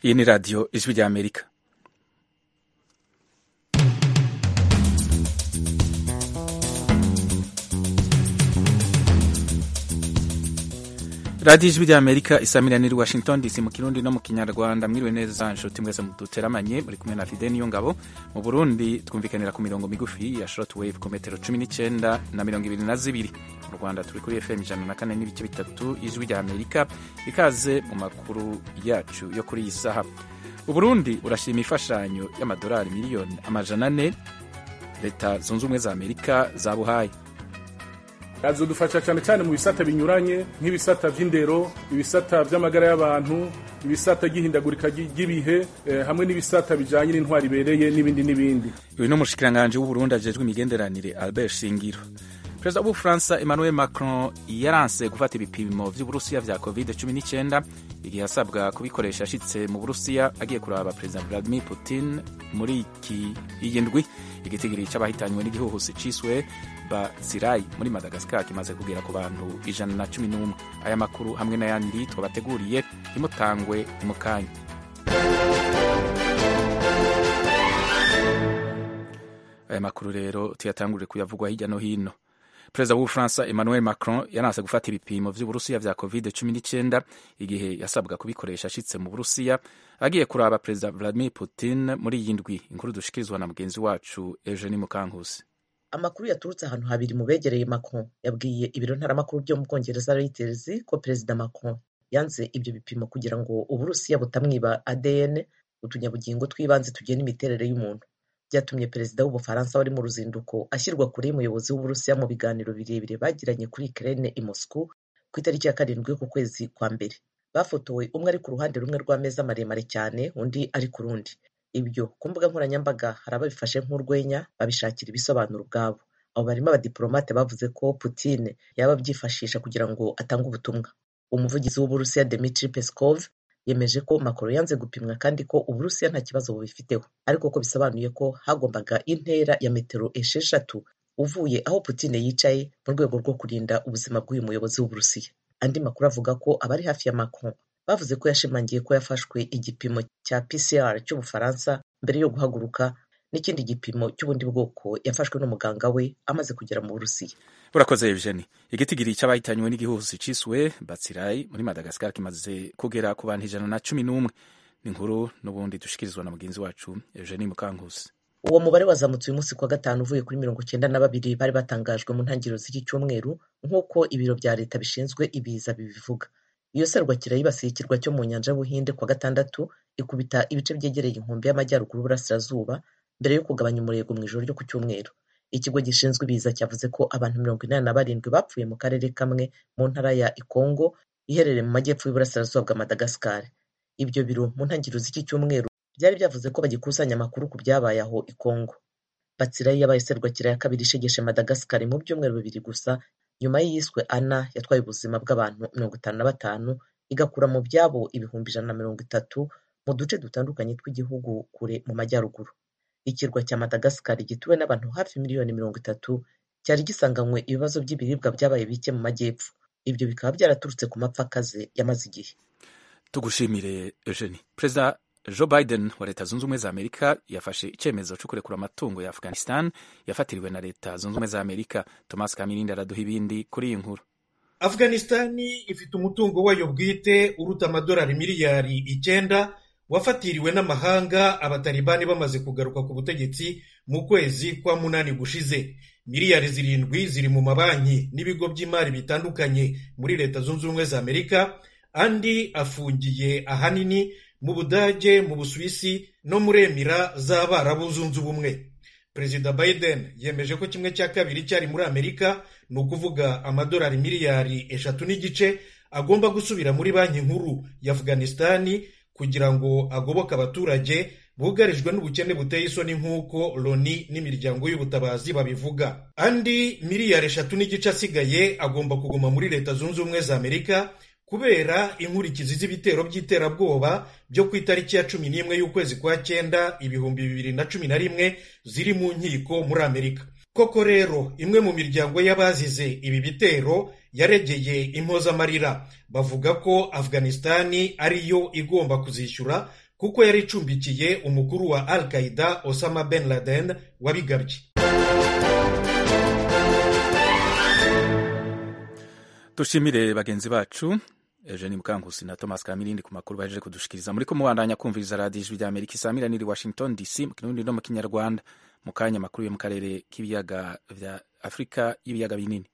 iyi ni radiyo ijwi rya amerika radiyo ijwi rya amerika isamira niri washington dc mu kirundi no mu kinyarwanda mwiriwe neza nshuti mwese muduteramanye muri kumwe na fide niyo ngabo mu burundi twumvikanira ku mirongo migufi ya short wave ku metero cumi n'icyenda na mirongo ibiri na zibiri mu rwanda turi kuri fm ijana na kane n'ibice bitatu ijwi rya amerika ikaze mu makuru yacu yo kuri iyi saha uburundi urashima imfashanyo y'amadolari miliyoni amajana ane leta zunze ubumwe za amerika zabuhaye azodufasha cyane cyane mu bisata binyuranye nk'ibisata by'indero ibisata by'amagara y'abantu ibisata by'ihindagurika ry'ibihe hamwe n'ibisata bijyanye n'intwari ibereye n'ibindi n'ibindi uyu ni umushikiranganji w'uburundi ajejwe imigenderanire albert shingiro perezida w'ubufaransa emmanuel macron yaranse gufata ibipimo vy'uburusiya vya covid 19 igihe asabwa kubikoresha ashitse mu burusiya agiye kuraba perezida vladimir putin muri iki iyi ndwi igitigiri c'abahitanywe n'igihuhusi ciswe bazirai muri madagascar kimaze kugera ku bantu ijana na cumi n'umwe aya makuru hamwe n'ayandi twabateguriye ntimutangwe mu kanya aya makuru rero tuyatangurire kuyavugwa hirya no hino perezida w'ubufaransa emmanuel macron yanase gufata ibipimo vy'uburusiya vya covid 19 igihe yasabwa kubikoresha ashitse mu burusiya agiye kuraba perezida vladimir putin muri iyi ndwi inkuru dushikirizwa na mugenzi wacu eugenie mukankusi amakuru yaturutse ahantu habiri mu begereye macron yabwiye ibiro ntaramakuru byo mu bwongereza reuters ko perezida macron yanze ibyo bipimo kugira ngo uburusiya butamwiba adn utunyabugingo tw'ibanze tugena imiterere y'umuntu byatumye perezida w'ubufaransa wari mu ruzinduko ashyirwa kure y'umuyobozi w'uburusiya mu biganiro birebire bagiranye kuri ukraine i moscow ku itariki ya karindwi y'uku kwezi kwa mbere bafotowe umwe ari ku ruhande rumwe rw'ameza maremare cyane undi ari ku rundi ibyo ku mbuga nkoranyambaga hari ababifashe nk'urwenya babishakira ibisobanuro ubwabo abo barimo abadiplomate bavuze ko putin yaba abyifashisha kugira ngo atange ubutumwa umuvugizi w'uburusiya Dmitry Peskov yemeje ko Macron yanze gupimwa kandi ko uburusiya nta kibazo bubifiteho ariko ko bisobanuye ko hagombaga intera ya metero esheshatu uvuye aho Putin yicaye mu rwego rwo kurinda ubuzima bw'uyu muyobozi w'uburusiya andi makuru avuga ko abari hafi ya Macron bavuze ko yashimangiye ko yafashwe igipimo cya PCR cy'ubufaransa mbere yo guhaguruka n'ikindi gipimo cy'ubundi bwoko yafashwe n'umuganga we amaze kugera mu burusiya urakoze eugeni igitigiri cy'abahitanywe n'igihuhusi ciswe batsirai muri madagascar kimaze kugera ku bantu ijana na cumi n'umwe ni inkuru n'ubundi dushikirizwa na mugenzi wacu eugeni mukankusi uwo mubare wazamutse uyu munsi kuwa gatanu uvuye kuri mirongo icyenda na babiri bari batangajwe mu ntangiriro z'iki cyumweru nk'uko ibiro bya leta bishinzwe ibiza bibivuga iyo serwakira yibasiye ikirwa cyo mu nyanja y'ubuhinde kuwa gatandatu ikubita ibice byegereye inkombe y'amajyaruguru y'uburasirazuba mbere yo kugabanya umurego mu ijoro ryo ku cyumweru ikigo gishinzwe ibiza cyavuze ko abantu mirongo inani na barindwi bapfuye mu karere kamwe mu ntara ya ikongo iherereye mu majyepfo y'uburasirazuba bwa madagascar ibyo biro mu ntangiriro z'iki cyumweru byari byavuze ko bagikusanya amakuru ku byabaye aho ikongo batsirayi yabaye serwakira ya kabiri ishegeshe madagascar mu byumweru bibiri gusa nyuma y'iyiswe ana yatwaye ubuzima bw'abantu mirongo itanu na batanu igakura mu byabo ibihumbi ijana na mirongo itatu mu duce dutandukanye tw'igihugu kure mu majyaruguru ikirwa cya madagascar gituwe n'abantu hafi miliyoni mirongo itatu cyari gisanganywe ibibazo by'ibiribwa byabaye bike mu majyepfo ibyo bikaba byaraturutse ku mapfa akaze yamaze igihe tugushimire eugenie perezida joe biden wa leta zunze ubumwe za amerika yafashe icyemezo cyo kurekura amatungo ya afghanistan yafatiriwe na leta zunze ubumwe za amerika thomas kamirindi araduha ibindi kuri iyi nkuru afghanistani ifite umutungo wayo bwite uruta amadolari miliyari icyenda wafatiriwe n'amahanga abatalibani bamaze kugaruka ku butegetsi mu kwezi kwa munani gushize miliyari zirindwi ziri mu mabanki n'ibigo by'imari bitandukanye muri leta zunze ubumwe za amerika andi afungiye ahanini mu budage mu busuwisi no muri emira z'abarabu zunze ubumwe perezida biden yemeje ko kimwe cya kabiri cyari muri amerika ni ukuvuga amadolari miliyari eshatu n'igice agomba gusubira muri banki nkuru ya afghanistani kugira ngo agoboke abaturage bugarijwe n'ubukene buteye isoni nk'uko loni n'imiryango y'ubutabazi babivuga andi miliyari eshatu n'igice asigaye agomba kuguma muri leta zunze ubumwe za amerika kubera inkurikizi z'ibitero by'iterabwoba byo ku itariki ya cumi n'imwe y'ukwezi kwa cyenda ibihumbi bibiri na cumi na rimwe ziri mu nkiko muri amerika koko rero imwe mu miryango y'abazize ibi bitero yaregeye impozamarira bavuga ko afghanistani ariyo igomba kuzishyura kuko yari icumbikiye umukuru wa al qaida osama ben laden wabigabye dushimire bagenzi bacu Eugene Mukankusi na Thomas Kamirindi ku makuru baje kudushikiriza muri ko mubandanya kumviriza radio ijwi rya Amerika isamira niri Washington DC mu kirundi no mu kinyarwanda mu kanya makuru yo mu karere k'ibiyaga vya Afrika y'ibiyaga binini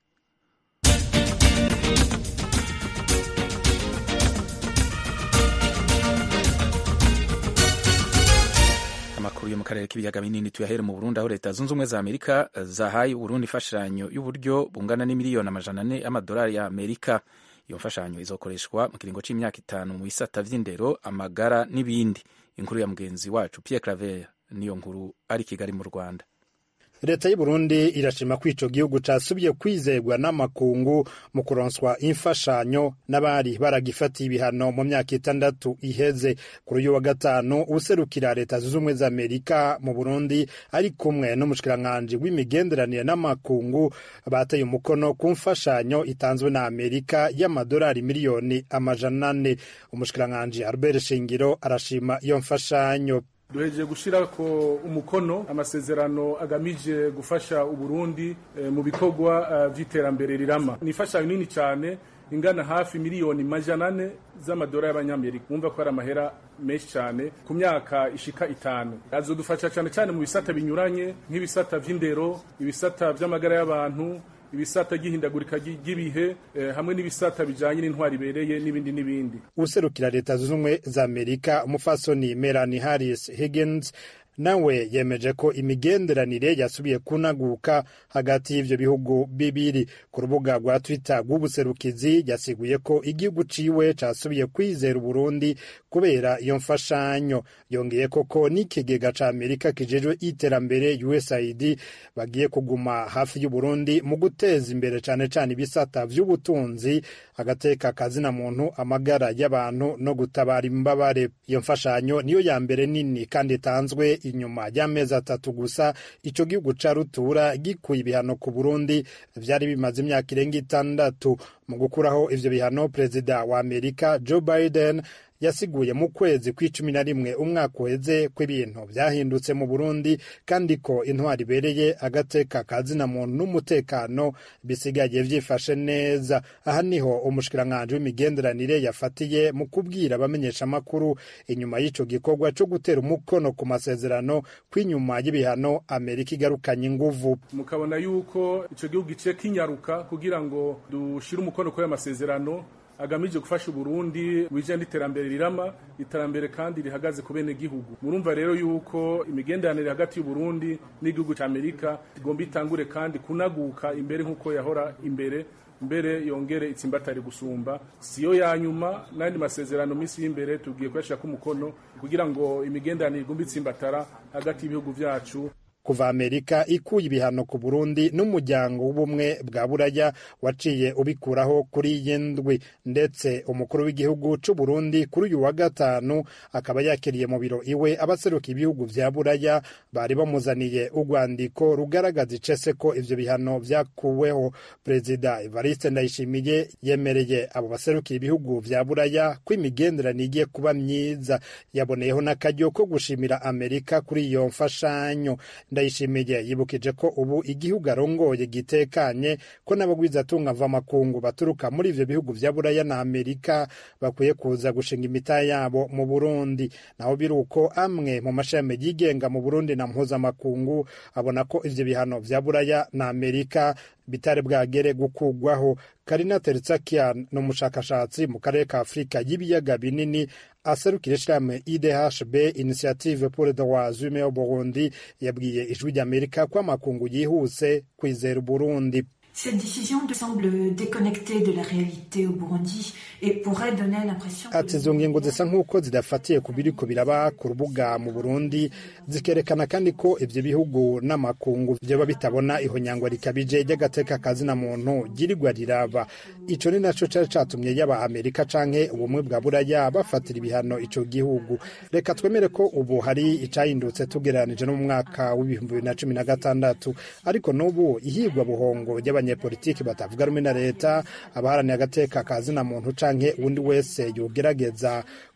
amakuru yo mu karere k'ibiyaga binini tuyahere mu Burundi aho leta zunze ubumwe za Amerika zahaye Burundi imfashanyo y'uburyo bungana n'imiliyoni amajana ane y'amadolari ya Amerika iyo mfashanyo izokoreshwa mu kiringo c'imyaka itanu mu bisata vy'indero amagara n'ibindi inkuru ya mugenzi wacu Pierre Claver niyo nkuru ari Kigali mu Rwanda leta y'u Burundi irashima ko ico gihugu casubiye kwizerwa n'amakungu mu kuronswa imfashanyo n'abari baragifatiye ibihano mu myaka itandatu iheze kuri uyu wa gatanu userukira leta zunze ubumwe za Amerika mu Burundi ari kumwe n'umushikiranganji w'imigenderanire n'amakungu bateye umukono ku mfashanyo itanzwe na Amerika y'amadolari miliyoni amajana ane umushikiranganji Albert Shingiro arashima iyo mfashanyo duhejeje gushyira ko umukono amasezerano agamije gufasha uburundi e, mu bikorwa uh, vy'iterambere rirama ni imfashanyo nini cyane ingana hafi miliyoni majana ane z'amadolari y'abanyamerika mwumva ko ari amahera menshi cyane ku myaka ishika itanu azodufasha cyane cyane mu bisata binyuranye nk'ibisata vy'indero ibisata vy'amagara y'abantu ibisata ry'ihindagurika ry'ibihe eh, hamwe n'ibisata bijanye n'intwari ibereye n'ibindi n'ibindi userukira leta zunze ubumwe za amerika umufasoni melanie harris higgins nawe yemeje ko imigenderanire yasubiye kunaguka hagati y'ivyo bihugu bibiri ku rubuga rwa twitter rw'ubuserukizi yasiguye ko igihugu ciwe casubiye kwizera uburundi kubera iyo mfashanyo yongeye koko n'ikigega ca amerika kijejwe iterambere usaid bagiye kuguma hafi y'uburundi mu guteza imbere cane cane ibisata vy'ubutunzi agateka kazina muntu amagara y'abantu no gutabara imbabare iyo mfashanyo niyo ya mbere nini kandi itanzwe inyuma y'amezi atatu gusa ico gihugu ca rutura gikuye ibihano ku Burundi vyari bimaze imyaka irenga itandatu mu gukuraho ivyo bihano perezida wa Amerika Joe Biden yasiguye mu kwezi kw'icumi na rimwe umwaka uheze ko ibintu vyahindutse mu Burundi kandi ko intwari ibereye agateka kazina muntu n'umutekano bisigaye vyifashe neza aha niho umushikiranganji w'imigenderanire yafatiye mu kubwira abamenyesha amakuru inyuma y'ico gikorwa co gutera umukono ku masezerano kw'inyuma y'ibihano Amerika igarukanye inguvu mukabona yuko ico gihugu giciye kinyaruka kugira ngo dushire umukono kuri ayo masezerano agamije gufasha Uburundi wije n'iterambere rirama iterambere kandi rihagaze ku bene gihugu murumva rero yuko imigenderanire hagati y'Uburundi n'igihugu ca Amerika igomba itangure kandi kunaguka imbere nk'uko yahora imbere mbere yongere itsimbatari gusumba siyo ya nyuma n'andi masezerano minsi y'imbere tugiye kuyashirako umukono kugira ngo imigenderanire igomba itsimbatara hagati y'ibihugu vyacu kuva amerika ikuye ibihano ku burundi n'umuryango w'ubumwe bwa buraya waciye ubikuraho kuri iyi ndwi ndetse umukuru w'igihugu c'u burundi kuri uyu wa gatanu akaba yakiriye mu biro iwe abaseruka ibihugu vya buraya bari bamuzaniye urwandiko rugaragaza icese ko ivyo bihano vyakuweho perezida evariste ndayishimiye yemereye abo baserukira ibihugu vya buraya ko imigenderanire igiye kuba myiza yaboneyeho n'akaryo ko gushimira amerika kuri iyo mfashanyo ndayishimiye yibukije ko ubu igihugu arongoye gitekanye ko n'abagwizatunga mvamakungu baturuka muri ivyo bihugu vya buraya na amerika bakwiye kuza gushinga imita yabo mu burundi naho biri uko amwe mu mashami yigenga mu burundi na mpuzamakungu abona ko ivyo bihano vya buraya na amerika bitari bwagere gukugwaho karina teritsakian ni umushakashatsi mu karere ka afurika y'ibiyaga binini aserukira ishirahamwe idhb initiative pour le droit humain au burundi yabwiye ijwi ry'amerika ko amakungu yihuse kwizera uburundi Cette décision semble déconnectée de la réalité au Burundi et pourrait donner l'impression ati izo ngingo zisa nk'uko zidafatiye ku biriko biraba ku rubuga mu burundi zikerekana kandi ko ivyo bihugu n'amakungu vyoba bitabona ihonyangwa rikabije ry'agateka kazina muntu ryirirwa riraba ico ni naco cari catumye yaba amerika canke ubumwe bwa buraya bafatira ibihano ico gihugu reka twemere ko ubu hari icahindutse tugereranije no mu mwaka w'ibihumbi bibiri na cumi na gatandatu ariko n'ubu ihigwa buhongo ry'abanyepolitiki batavuga rumwe na leta abaharaniye agateka kazina muntu canke uwundi wese yogerageza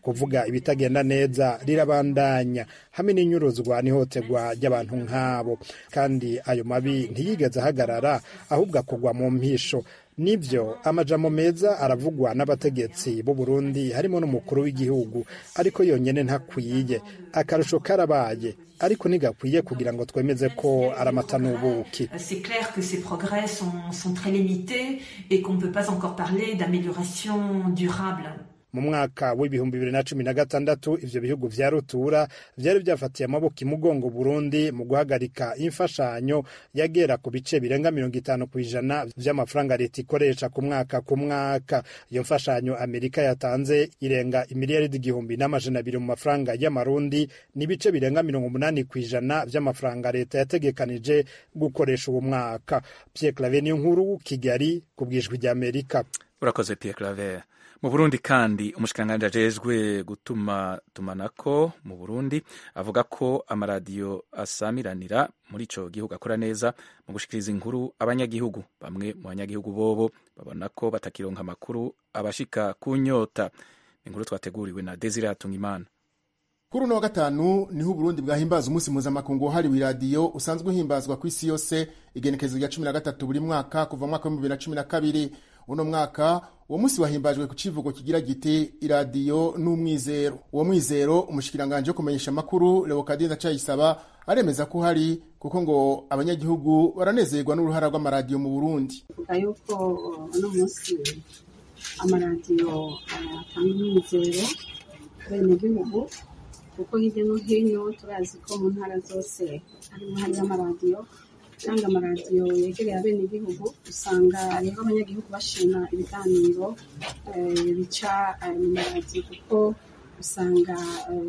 kuvuga ibitagenda neza rirabandanya hamwe n'inyuruzwa n'ihohoterwa ry'abantu nk'abo kandi ayo mabi ntiyigeze ahagarara ahubwo akugwa mu mpisho nibyo amajambo meza aravugwa n'abategetsi b'u Burundi harimo n'umukuru w'igihugu ariko yonyine ntakwiye akarusho karabaye ariko ntigakwiye kugira ngo twemeze ko ari amata n'ubuki C'est clair que ces progrès sont, sont très limités et qu'on ne peut pas encore parler d'amélioration durable. mu mwaka w'ibihumbi bibiri na cumi na gatandatu ivyo bihugu vya rutura vyari vyafatiye amaboko imugongo burundi mu guhagarika imfashanyo yagera ku bice birenga mirongo itanu ku ijana vy'amafaranga leta ikoresha ku mwaka ku mwaka iyo mfashanyo amerika yatanze irenga imiliyaridi igihumbi n'amajana abiri mu mafaranga y'amarundi n'ibice birenga mirongo umunani ku ijana vy'amafaranga leta yategekanije gukoresha uwo mwaka pierre claver niyo nkuru kigali ku bwijwi rya amerika urakoze pierre claver mu burundi kandi umushikiranganji ajejwe gutuma tumanako mu burundi avuga ko amaradiyo asamiranira muri ico gihugu akora neza mu gushikiriza inkuru abanyagihugu bamwe mu banyagihugu bobo babona ko batakironka amakuru abashika ku nyota inkuru twateguriwe na desire hatungimana kuri uno wa gatanu niho uburundi bwahimbaza umunsi mpuzamakungu wahariwe iradiyo usanzwe uhimbazwa ku isi yose igenekerezo rya cumi na gatatu buri mwaka kuva mu mwaka w'ibihumbi bibiri na cumi na kabiri uno mwaka uwo munsi wahimbajwe ku civugo kigira giti iradiyo n'umwizero uwo mwizero umushikiranganje wo kumenyesha amakuru leokadina ndacayisaba aremeza ko uhari kuko ngo abanyagihugu baranezerwa n'uruhara rw'amaradiyo mu burundi vuga yuko uno munsi amaradiyo atanga umwizero bene gihugu kuko hirya no hino turazi ko mu ntara zose harimo hariyo amaradiyo cyangwa amaradiyo yegereye abenegihugu usanga rero abanyagihugu bashima ibiganiro bica mu maradiyo kuko usanga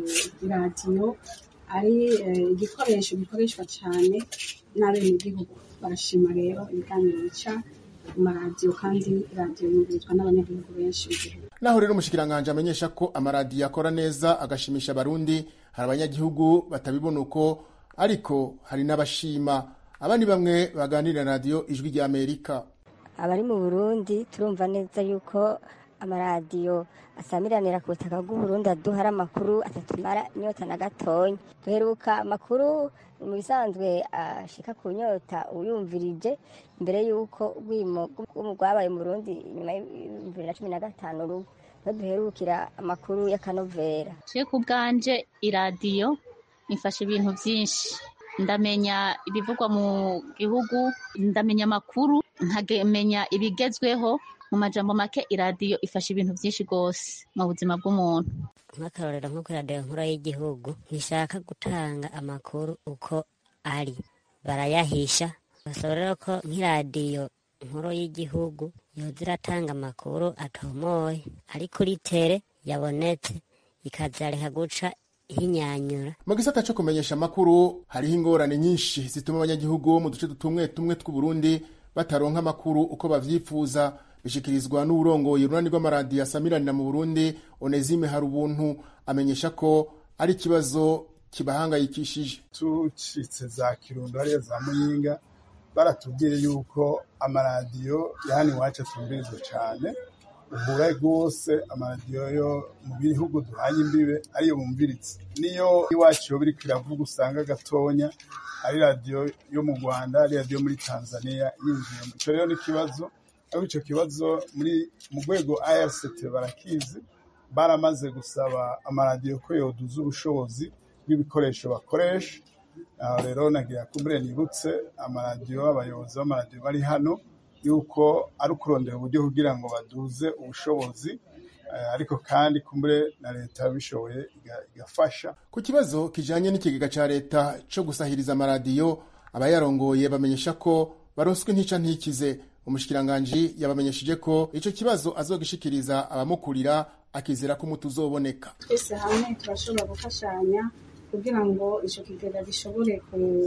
iradiyo ari igikoresho gikoreshwa cyane n'abenegihugu barashima rero ibiganiro bica mu maradiyo kandi radiyo yumvirizwa n'abanyagihugu benshi mu gihugu naho rero umushikiranganje amenyesha ko amaradiyo akora neza agashimisha abarundi hari abanyagihugu batabibona uko ariko hari n'abashima aba ni bamwe baganirira radiyo ijwi rya amerika abari mu burundi turumva neza yuko amaradiyo asamiranira ku butaka bw'uburundi aduhara amakuru atatumara inyota na gatonya duheruka amakuru mu bisanzwe ashika ku nyota uyumvirije mbere y'uko urwimo rwabaye mu burundi nyuma y'ibihumbi bibiri na cumi na gatanu rugo niho duherukira amakuru y'akanovera je ku bwanje iradiyo ifasha ibintu byinshi ndamenya ibivugwa mu gihugu ndamenya amakuru nkamenya ibigezweho mu majambo make iradiyo ifasha ibintu byinshi rwose mu buzima bw'umuntu nk'akarorero nko kuri radiyo nkuru y'igihugu ntishaka gutanga amakuru uko ari barayahisha basaba rero ko nk'iradiyo nkuru y'igihugu yoza iratanga amakuru atomoye ari kuri tere yabonetse ikazareka guca hinyanyura mu gisata cyo kumenyesha amakuru hariho ingorane nyinshi zituma abanyagihugu mu duce tumwe tumwe tw'uburundi bataronka amakuru uko bavyifuza bishikirizwa n'uburongoye urunani rw'amaradiyo asamiranira mu burundi onezime hari ubuntu amenyesha ko ari ikibazo kibahangayikishije tucitse za kirundo hariya za muyinga baratubwiye yuko amaradiyo yani iwacu atumbirizwa cyane uhura rwose amaradiyo yo mu bihugu duhanye imbibe ariyo bumviritse niyo iwacu yo biriko iravuga usanga gatonya ari radiyo yo mu rwanda ari radiyo muri tanzania yinjiye ico rero n'ikibazo ariko ico kibazo muri mu rwego irct barakizi baramaze gusaba amaradiyo ko yoduza ubushobozi bw'ibikoresho bakoresha aho rero nagira kumbure nibutse amaradiyo abayobozi b'amaradiyo bari hano yuko ari ukurondera uburyo kugira ngo baduze ubushobozi ariko kandi kumbure na leta yabishoboye igafasha ku kibazo kijanye n'ikigega ca leta co gusahiriza amaradiyo abayarongoye bamenyesha ko baronswe ntica ntikize umushikiranganji yabamenyesheje ko ico kibazo azogishikiriza abamukurira akizera ko umuti uzoboneka twese hamwe turashobora gufashanya kugira ngo ico kigega gishobore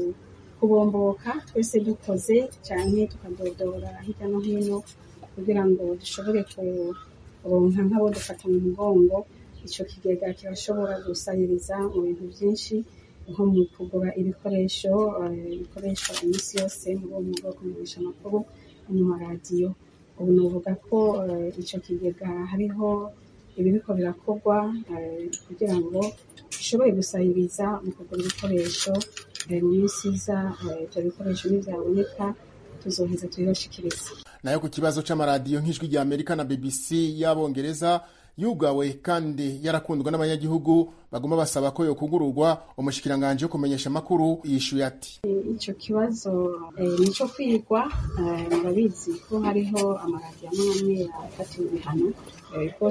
kubomboka twese dukoze cyane tukadodora hirya no hino kugira ngo dushobore kuronka nk'abo dufata mu mugongo ico kigega kirashobora gusahiriza mu bintu byinshi nko mu kugura ibikoresho bikoreshwa iminsi yose muri uwo mwuga wo kumenyesha amakuru mu maradiyo ubu novuga ko ico kigega hariho ibiriko birakorwa kugira ngo bishobore gusahiriza mu kugura ibikoresho mu minsi iza ibyo bikoresho ntibyaboneka tuzoheza tubibashikiriza nayo ku kibazo c'amaradiyo nk'ijwi rya amerika na bbc y'abongereza yugawe kandi yarakundwa n'abanyagihugu baguma basaba ko yokugururwa umushikiranganje wo kumenyesha amakuru yishuye ati ico kibazo ni ico kwigwa murabizi ko hariho amaradiyo amwe amwe yafatiwe ibihano ko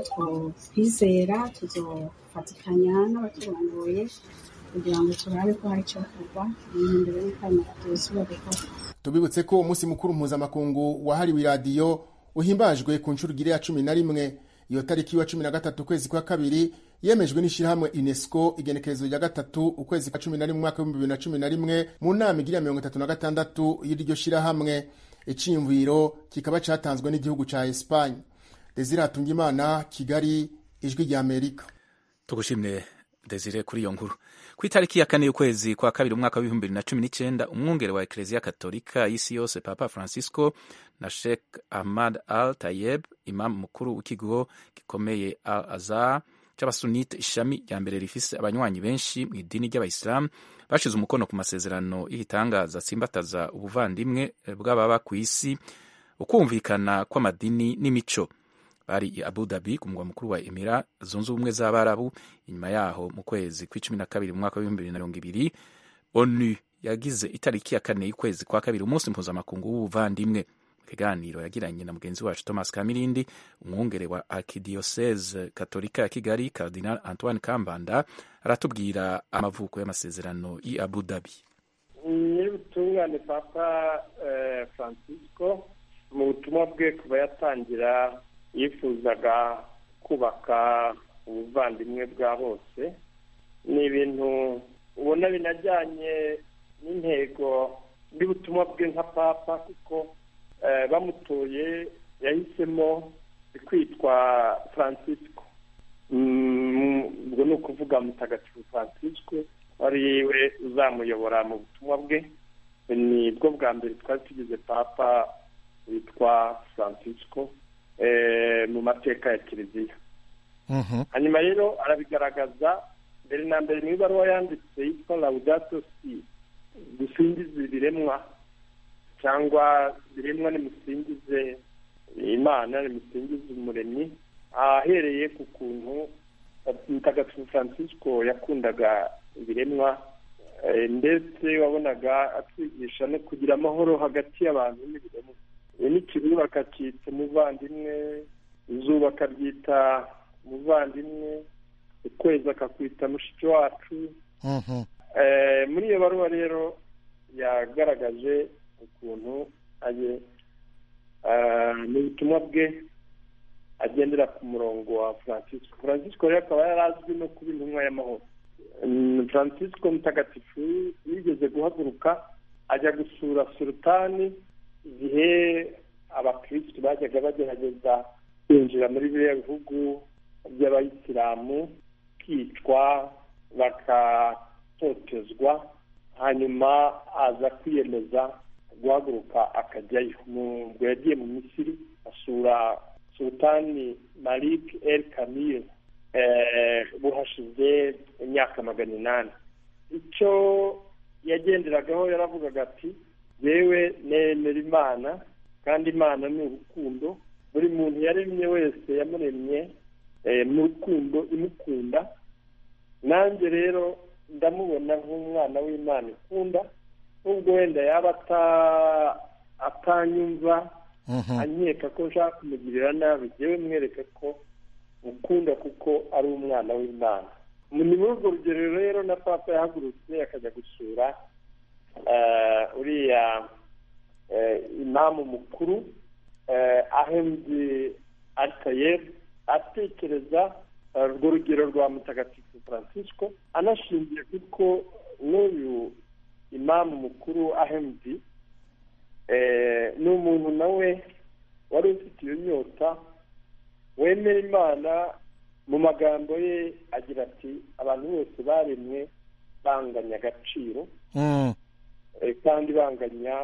twizera tuzofatikanya n'abaturongoye kugira ngo turabe ko hari icokorwa imbere y'uko ayo maradiyo yosubira gukora tubibutse ko umunsi mukuru mpuzamakungu wahariwe iradiyo uhimbajwe ku nshuro igiri ya cumi na rimwe iyo tariki wa cumi na gatatu ukwezi kwa kabiri yemejwe n'ishyirahamwe unesco igenekerezo rya gatatu ukwezi kwa cumi na rimwe umwaka w'ibihumbi bibiri na cumi na rimwe mu nama igira mirongo itatu na gatandatu y'iryo shyirahamwe iciyumviro kikaba catanzwe n'igihugu ca espanye desire hatungimana kigali ijwi rya amerika tugushimire desire kuri iyo nkuru ku itariki ya kane y'ukwezi kwa kabiri umwaka w'ibihumbi bibiri na cumi n'icyenda umwungere wa ekereziya katolika y'isi yose papa francisco na sheikh ahmad al tayeb imamu mukuru w'ikigo gikomeye al azhar cy'abasunite ishami rya mbere rifise abanywanyi benshi mu idini ry'abayisilamu bashize umukono ku masezerano y'igitangaza atsimbataza ubuvandimwe bw'ababa ku isi ukumvikana kw'amadini n'imico bari i abu dhabi ku mugwa mukuru wa emira zunze ubumwe z'abarabu inyuma yaho mu kwezi kw'icumi na kabiri mu mwaka w'ibihumbi bibiri na mirongo ibiri onu yagize itariki ya kane y'ukwezi kwa kabiri umunsi mpuzamakungu w'ubuvandimwe mu kiganiro yagiranye na mugenzi wacu thomas kamirindi umwungere wa arkidiocese katolika ya kigali cardinal antoine kambanda aratubwira amavuko y'amasezerano y'i abu dhabi nyir'ubutungane papa francisco mu butumwa bwe kuva yatangira yifuzaga kubaka ubuvandimwe bwa bose ni ibintu ubona binajyanye n'intego y'ubutumwa bwe nka papa kuko bamutoye yahisemo kwitwa francisco ubwo ni ukuvuga mutagatifu francisco wari we uzamuyobora mu butumwa bwe ni bwo bwa mbere twari tugize papa witwa francisco mu mateka ya kiliziya hanyuma rero arabigaragaza mbere na mbere mu ibaruwa yanditse yitwa laudato si dusingize ibiremwa cyangwa biremwa nimusingize imana nimusingize umuremyi ahereye ku kuntu mutagatifu francisco yakundaga ibiremwa ndetse wabonaga atwigisha no kugira amahoro hagati y'abantu n'ibiremwa n'ikibuga akacyita umuvandimwe izuba akaryita umuvandimwe ukwezi akakwita mushiki wacu muri iyo baruwa rero yagaragaje ukuntu mu butumwa bwe agendera ku murongo wa francisco francisco rero akaba yari azwi no kuba intumwa y'amahoro francisco mutagatifu yigeze guhaguruka ajya gusura sultani igihe abakirisitu bajyaga bagerageza kwinjira muri biriya bihugu by'abayisilamu kwicwa bagatotezwa hanyuma aza kwiyemeza guhaguruka akajyayo ubwo yagiye mu misiri asura sultani malik el kamil buhashize imyaka magana inani icyo yagenderagaho yaravugaga ati yewe nemera imana kandi imana ni urukundo buri muntu yaremye wese yamuremye mu rukundo imukunda nanjye rero ndamubona nk'umwana w'imana ikunda nubwo wenda yaba atanyumva ankeka ko nshaka kumugirira nabi yewe mwereke ko mukunda kuko ari umwana w'imana ni muri urwo rugero rero na papa yahagurutse akajya gusura uriya imamu mukuru ahemdi alitayebu atekereza urwo rugero rwa mutagatifu francisco anashingiye kuko n'uyu imamu mukuru ahemdi ni umuntu nawe wari ufite iyo nyota wemera imana mu magambo ye agira ati abantu bose baremwe banganya agaciro kandi banganya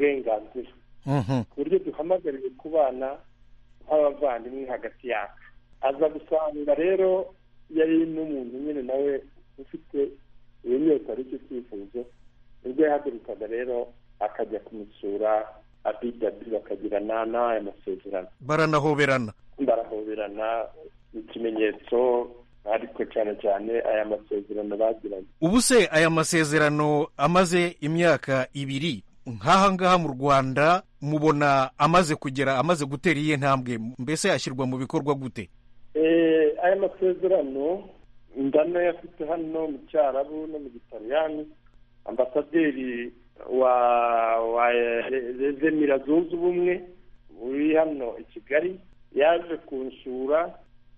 uburenganzira ku buryo duhamagariwe kubana nk'abavandimwe hagati yacu aza gusanga rero yari n'umuntu nyine nawe ufite iyo nyota ari cyo cyifuzo nibwo yahagurukaga rero akajya kumusura abidabi bakagirana n'aya masezerano baranahoberana barahoberana ikimenyetso ariko cyane cyane aya masezerano bagiranye ubu se aya masezerano amaze imyaka ibiri nk'aha ngaha mu rwanda mubona amaze kugera amaze gutera iyihe ntambwe mbese ashyirwa mu bikorwa gute aya masezerano ndanayafite hano mu cyarabu no mu gitaliyani ambasaderi wa wa rezemira zunze ubumwe uri hano i kigali yaje kunsura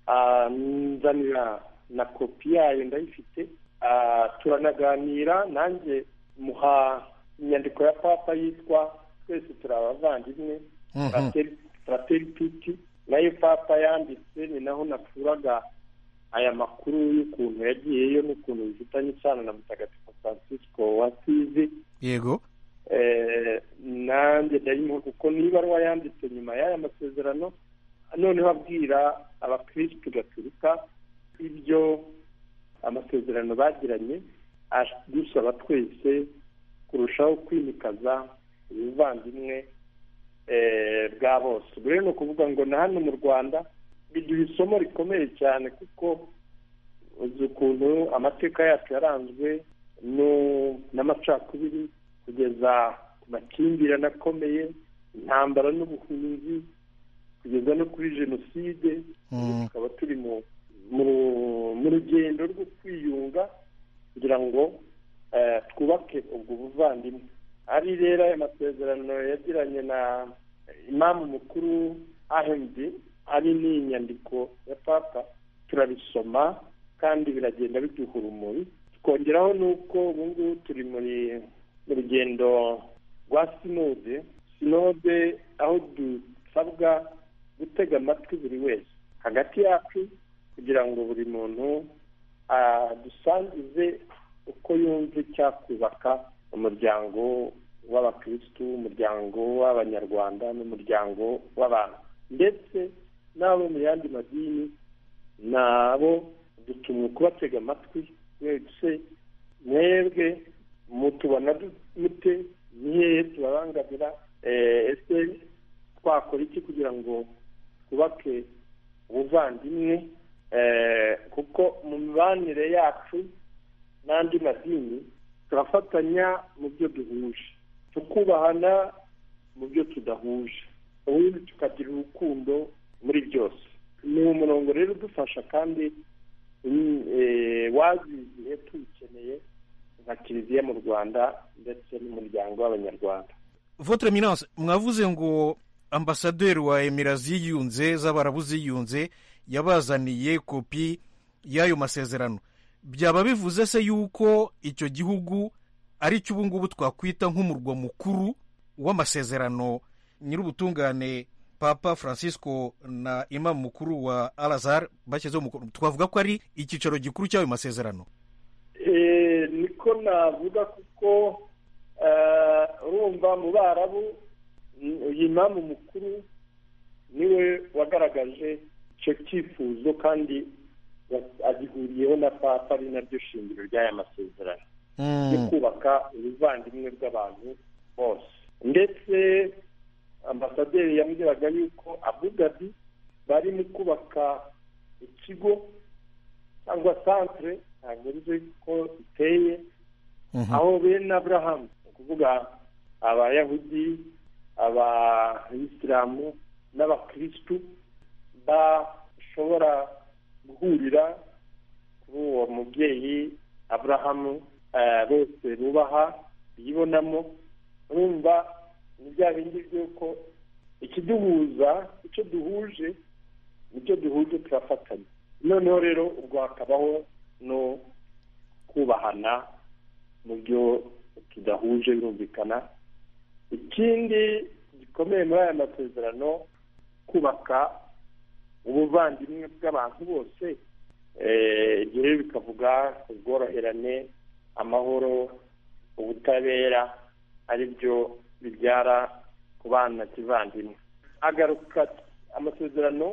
anzanira na kopi yayo ndayifite turanaganira nanjye muha inyandiko ya papa yitwa twese turi abavandimwe frateri piti nayo papa yanditse ni naho nakuraga aya makuru y'ukuntu yagiyeyo n'ukuntu bifitanye isano na mutagatifu francisco wasizi yego nanjye ndayimuha kuko niba ari yanditse nyuma y'aya masezerano noneho abwira abakirisitu gaturika ibyo amasezerano bagiranye dusaba twese kurushaho kwimikaza ubuvandimwe bwa bose ubu rero ni ukuvuga ngo na hano mu rwanda biduha isomo rikomeye cyane kuko uzi ukuntu amateka yacu yaranzwe n'amacakubiri kugeza ku makimbirane akomeye intambara n'ubuhunzi kugeza no kuri jenoside tukaba turi mu rugendo rwo kwiyunga kugira ngo twubake ubwo buvandimwe ari rero aya masezerano yagiranye na imamu mukuru ahemdi ari n'inyandiko ya papa turabisoma kandi biragenda biduha urumuri tukongeraho n'uko ubu ngubu turi muri mu rugendo rwa sinode sinode aho dusabwa gutega amatwi buri wese hagati yacu kugira ngo buri muntu adusangize uko yumva icyakubaka umuryango w'abakirisitu umuryango w'abanyarwanda n'umuryango w'abantu ndetse n'abo mu yandi madini nabo dutumwe kubatega amatwi wese mwebwe mutubona mute ni hehe tubabangamira ese twakora iki kugira ngo twubake ubuvandimwe kuko mu mibanire yacu n'andi madini turafatanya mu byo duhuje tukubahana mu byo tudahuje ubundi tukagira urukundo muri byose ni umurongo rero udufasha kandi wazi igihe tuwukeneye nka kiliziya mu rwanda ndetse n'umuryango w'abanyarwanda votre eminence mwavuze ngo ambasaderi wa emira ziyunze z'abarabu ziyunze yabazaniye kopi y'ayo masezerano byaba bivuze se yuko icyo gihugu ari cyo ubu ngubu twakwita nk'umurwa mukuru w'amasezerano nyir'ubutungane papa francisco na imamu mukuru wa alazar bashyizeho umukono twavuga ko ari icyicaro gikuru cy'ayo masezerano niko navuga kuko urumva mu barabu uyu imamu mukuru niwe wagaragaje icyo cyifuzo kandi agihuriyeho na papa ari naryo shingiro ry'aya masezerano yo kubaka ubuvandimwe bw'abantu bose ndetse ambasaderi yambwiraga yuko abu dhabi bari mu kubaka ikigo cyangwa santire ntabwo nzi ko iteye aho bene aburahamu ni ukuvuga abayahudi abayisilamu n'abakirisitu bashobora guhurira kuri uwo mubyeyi aburahamu bose bubaha biyibonamo urumva ni bya bindi by'uko ikiduhuza icyo duhuje nicyo duhuje turafatanya noneho rero ubwo hakabaho no kubahana mu byo tudahuje birumvikana ikindi gikomeye muri aya masezerano kubaka ubuvandimwe bw'abantu bose ibyo rero bikavuga ubworoherane amahoro ubutabera ari byo bibyara ku bana kivandimwe agaruka amasezerano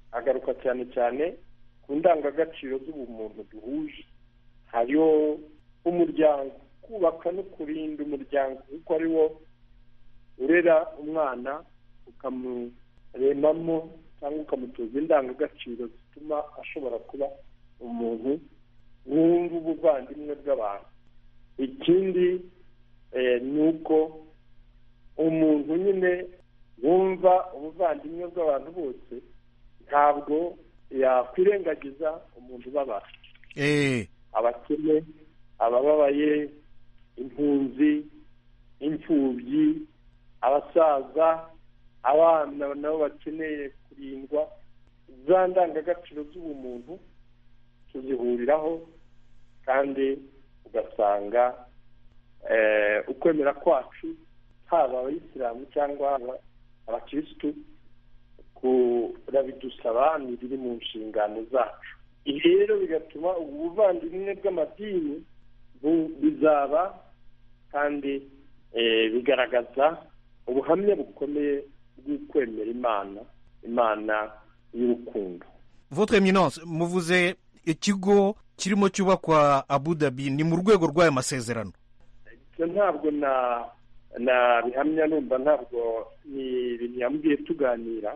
agaruka cyane cyane ku ndangagaciro z'ubumuntu duhuje hariho umuryango kubaka no kurinda umuryango kuko ari wo urera umwana ukamuremamo cyangwa ukamutoza indangagaciro zituma ashobora kuba umuntu wumva ubuvandimwe bw'abantu ikindi ni uko umuntu nyine wumva ubuvandimwe bw'abantu bose ntabwo yakwirengagiza umuntu ubabara abakene abababaye impunzi imfubyi abasaza abana nabo bakeneye kurindwa za ndangagaciro z'ubumuntu tuzihuriraho kandi ugasanga ukwemera kwacu haba abayisilamu cyangwa abakirisitu kurabidusaba ni biri mu nshingano zacu ibi rero bigatuma ubu buvandimwe bw'amadini bizaba kandi bigaragaza ubuhamya bukomeye bw'ukwemera imana imana y'urukundo votre eminence muvuze ikigo kirimo cyubakwa abu dhabi ni mu rwego rw'aya masezerano ibyo ntabwo na nabihamya numva ntabwo ni ibintu yambwiye tuganira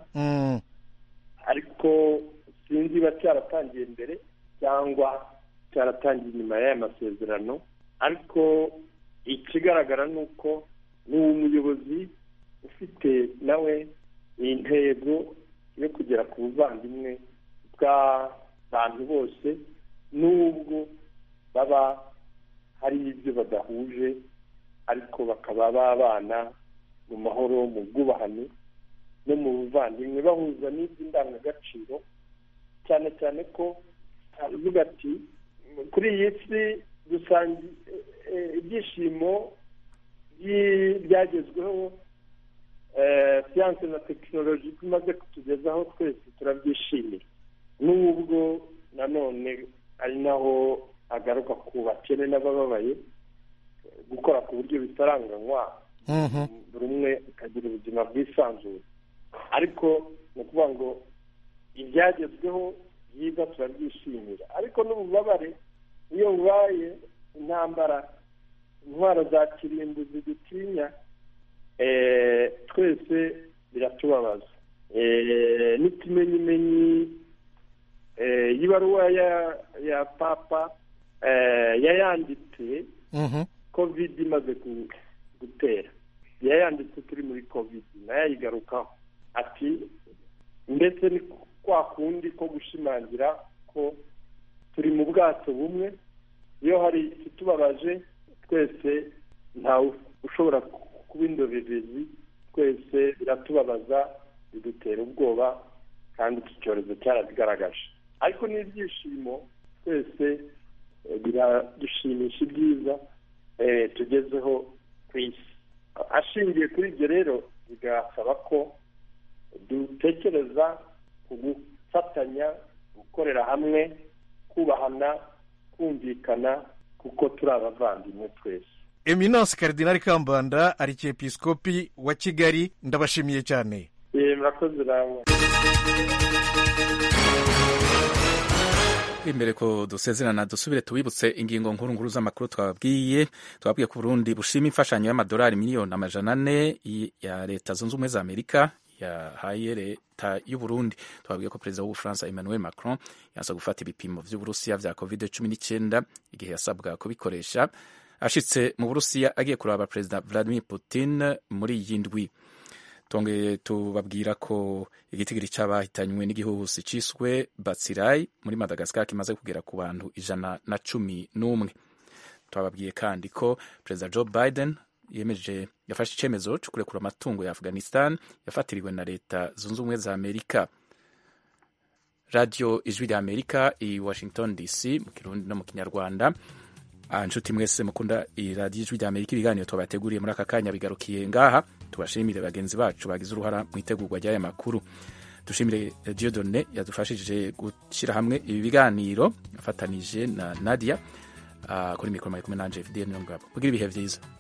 ariko sinzi niba cyaratangiye mbere cyangwa cyaratangiye inyuma y'aya masezerano ariko ikigaragara ni uko ni umuyobozi ufite nawe intego yo kugera ku buvandimwe bw'abantu bose n'ubwo baba hari ibyo badahuje ariko bakaba babana mu mahoro mu bwubahane no mu buvandimwe bahuza n'iby'indangagaciro cyane cyane ko aravuga ati kuri iyi si dusanga ibyishimo byagezweho siyanse na tekinoloji tumaze kutugezaho twese turabyishimira n'ubwo nanone ari naho agaruka ku bakene n'abababaye gukora ku buryo bitaranganywa buri umwe akagira ubuzima bwisanzuye ariko ni ukuvuga ngo ibyagezweho byiza turabyishimira ariko n'ububabare iyo bubaye intambara intwaro za kirimbuzi dutinya twese biratubabaza n'ikimenyimenyi y'ibaruwa ya papa yayanditse kovide imaze gutera yayanditse turi muri kovide nayo ayigarukaho ati ndetse ni kwa kundi ko gushimangira ko turi mu bwato bumwe iyo hari ikitubabaje twese ntawe ushobora kuba indorerezi twese biratubabaza bidutera ubwoba kandi iki cyorezo cyarabigaragaje ariko n'ibyishimo twese biradushimisha ibyiza tugezeho ku isi ashingiye kuri ibyo rero bigasaba ko dutekereza ku gufatanya gukorera hamwe kubahana kumvikana kuko turi abavandimwe twese eminence karidinari kambanda arikepisikopi wa kigali ndabashimiye cyane murakoze nawe imbere ko dusezerana dusubire tubibutse ingingo nkuru nkuru z'amakuru twababwiye twababwiye ko Burundi bushima imfashanyo y'amadolari miliyoni amajana ane ya leta zunze ubumwe za amerika yahaye leta y'u Burundi twabwiye ko perezida w'ubufaransa Emmanuel Macron yaza gufata ibipimo vy'uburusiya vya covid cumi n'icyenda igihe yasabwa kubikoresha ashitse mu burusiya agiye kuraba perezida Vladimir Putin muri iyi ndwi tongeye tubabwira ko igitigiri cy'abahitanywe n'igihuhusi ciswe batsirai muri madagascar kimaze kugera ku bantu ijana na cumi n'umwe twababwiye kandi ko perezida joe biden yemeje yafashe icyemezo cyo kurekura amatungo ya afghanistan yafatiriwe na leta zunze ubumwe za amerika radiyo ijwi rya amerika i washington dc mu kirundi no mu kinyarwanda inshuti mwese mukunda iradiyo ijwi rya amerika ibiganiro tubateguriye muri aka kanya bigarukiye ngaha tubashimire bagenzi bacu bagize uruhara mu itegurwa ry'aya makuru dushimire diodone yadufashije gushyira hamwe ibi biganiro afatanije na nadia kuri mikoro makumyabiri n'anje fidel niyo ngabo kugira ibihe byiza